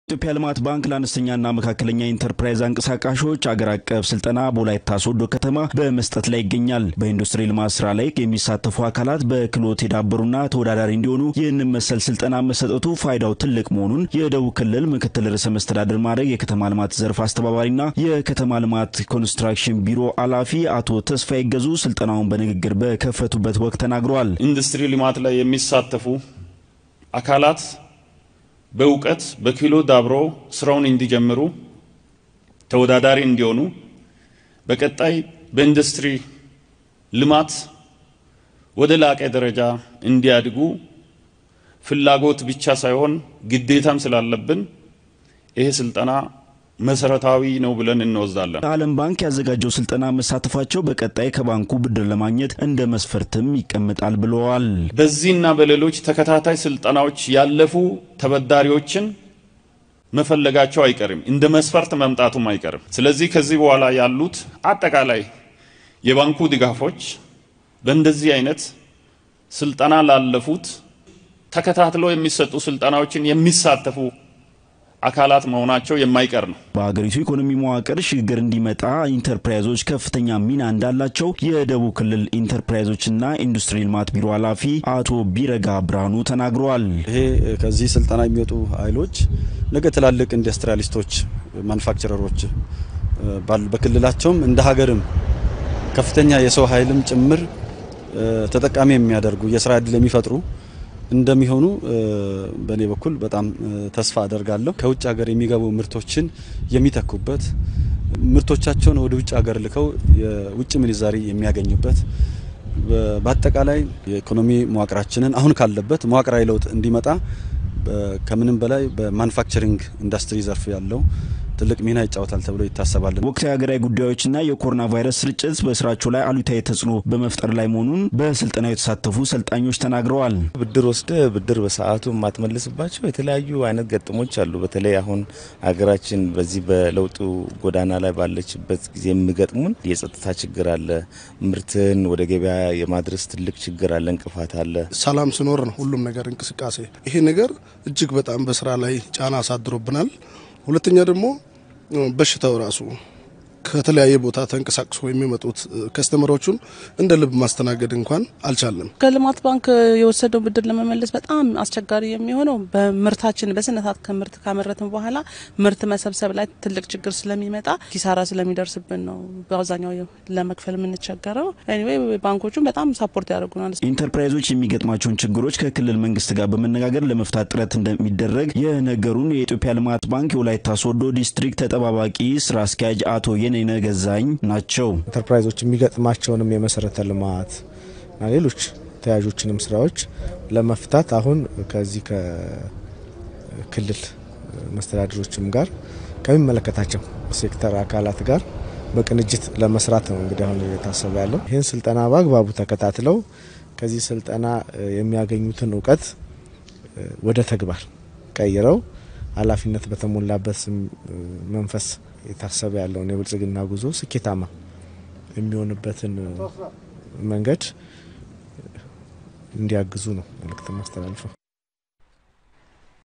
ኢትዮጵያ ልማት ባንክ ለአነስተኛና መካከለኛ ኢንተርፕራይዝ አንቀሳቃሾች አገር አቀፍ ስልጠና በወላይታ ሶዶ ከተማ በመስጠት ላይ ይገኛል። በኢንዱስትሪ ልማት ስራ ላይ የሚሳተፉ አካላት በክህሎት የዳበሩና ተወዳዳሪ እንዲሆኑ ይህንን መሰል ስልጠና መሰጠቱ ፋይዳው ትልቅ መሆኑን የደቡብ ክልል ምክትል ርዕሰ መስተዳድር ማዕረግ የከተማ ልማት ዘርፍ አስተባባሪና የከተማ ልማት ኮንስትራክሽን ቢሮ ኃላፊ አቶ ተስፋ ይገዙ ስልጠናውን በንግግር በከፈቱበት ወቅት ተናግረዋል። ኢንዱስትሪ ልማት ላይ የሚሳተፉ አካላት በእውቀት በክህሎት ዳብሮ ስራውን እንዲጀምሩ ተወዳዳሪ እንዲሆኑ በቀጣይ በኢንዱስትሪ ልማት ወደ ላቀ ደረጃ እንዲያድጉ ፍላጎት ብቻ ሳይሆን ግዴታም ስላለብን ይሄ ስልጠና መሰረታዊ ነው ብለን እንወስዳለን። የዓለም ባንክ ያዘጋጀው ስልጠና መሳተፋቸው በቀጣይ ከባንኩ ብድር ለማግኘት እንደ መስፈርትም ይቀመጣል ብለዋል። በዚህና በሌሎች ተከታታይ ስልጠናዎች ያለፉ ተበዳሪዎችን መፈለጋቸው አይቀርም፣ እንደ መስፈርት መምጣቱም አይቀርም። ስለዚህ ከዚህ በኋላ ያሉት አጠቃላይ የባንኩ ድጋፎች በእንደዚህ አይነት ስልጠና ላለፉት ተከታትለው የሚሰጡ ስልጠናዎችን የሚሳተፉ አካላት መሆናቸው የማይቀር ነው። በሀገሪቱ ኢኮኖሚ መዋቅር ሽግግር እንዲመጣ ኢንተርፕራይዞች ከፍተኛ ሚና እንዳላቸው የደቡብ ክልል ኢንተርፕራይዞችና ኢንዱስትሪ ልማት ቢሮ ኃላፊ አቶ ቢረጋ ብርሃኑ ተናግረዋል። ይሄ ከዚህ ስልጠና የሚወጡ ኃይሎች ነገ ትላልቅ ኢንዱስትሪያሊስቶች፣ ማኑፋክቸረሮች በክልላቸውም እንደ ሀገርም ከፍተኛ የሰው ኃይልም ጭምር ተጠቃሚ የሚያደርጉ የስራ ዕድል የሚፈጥሩ እንደሚሆኑ በእኔ በኩል በጣም ተስፋ አደርጋለሁ። ከውጭ ሀገር የሚገቡ ምርቶችን የሚተኩበት ምርቶቻቸውን ወደ ውጭ ሀገር ልከው የውጭ ምንዛሪ የሚያገኙበት በአጠቃላይ የኢኮኖሚ መዋቅራችንን አሁን ካለበት መዋቅራዊ ለውጥ እንዲመጣ ከምንም በላይ በማኑፋክቸሪንግ ኢንዱስትሪ ዘርፍ ያለው ትልቅ ሚና ይጫወታል ተብሎ ይታሰባል። ወቅታዊ ሀገራዊ ጉዳዮችና የኮሮና ቫይረስ ስርጭት በስራቸው ላይ አሉታዊ ተጽዕኖ በመፍጠር ላይ መሆኑን በስልጠናው የተሳተፉ ሰልጣኞች ተናግረዋል። ብድር ወስደ ብድር በሰዓቱ የማትመልስባቸው የተለያዩ አይነት ገጥሞች አሉ። በተለይ አሁን ሀገራችን በዚህ በለውጡ ጎዳና ላይ ባለችበት ጊዜ የሚገጥሙን የጸጥታ ችግር አለ። ምርትን ወደ ገበያ የማድረስ ትልቅ ችግር አለ፣ እንቅፋት አለ። ሰላም ስኖር ነው ሁሉም ነገር እንቅስቃሴ። ይሄ ነገር እጅግ በጣም በስራ ላይ ጫና አሳድሮብናል። ሁለተኛ ደግሞ በሽታው ራሱ ከተለያየ ቦታ ተንቀሳቅሶ የሚመጡት ከስተመሮቹን እንደ ልብ ማስተናገድ እንኳን አልቻለም። ከልማት ባንክ የወሰደው ብድር ለመመለስ በጣም አስቸጋሪ የሚሆነው በምርታችን በስነታት ከምርት ካመረትን በኋላ ምርት መሰብሰብ ላይ ትልቅ ችግር ስለሚመጣ ኪሳራ ስለሚደርስብን ነው በአብዛኛው ለመክፈል የምንቸገረው። ኤኒዌይ ባንኮቹን በጣም ሳፖርት ያደርጉናል። ኢንተርፕራይዞች የሚገጥማቸውን ችግሮች ከክልል መንግስት ጋር በመነጋገር ለመፍታት ጥረት እንደሚደረግ የነገሩን የኢትዮጵያ ልማት ባንክ የወላይታ ሶዶ ዲስትሪክት ተጠባባቂ ስራ አስኪያጅ አቶ የኔነ ገዛኝ ናቸው። ኢንተርፕራይዞች የሚገጥማቸውንም የመሰረተ ልማት እና ሌሎች ተያዦችንም ስራዎች ለመፍታት አሁን ከዚህ ከክልል መስተዳድሮችም ጋር ከሚመለከታቸው ሴክተር አካላት ጋር በቅንጅት ለመስራት ነው እንግዲህ አሁን እየታሰበ ያለው። ይህን ስልጠና በአግባቡ ተከታትለው ከዚህ ስልጠና የሚያገኙትን እውቀት ወደ ተግባር ቀይረው ኃላፊነት በተሞላበት መንፈስ የታሰበ ያለውን የብልጽግና ጉዞ ስኬታማ የሚሆንበትን መንገድ እንዲያግዙ ነው መልእክት ማስተላልፈው።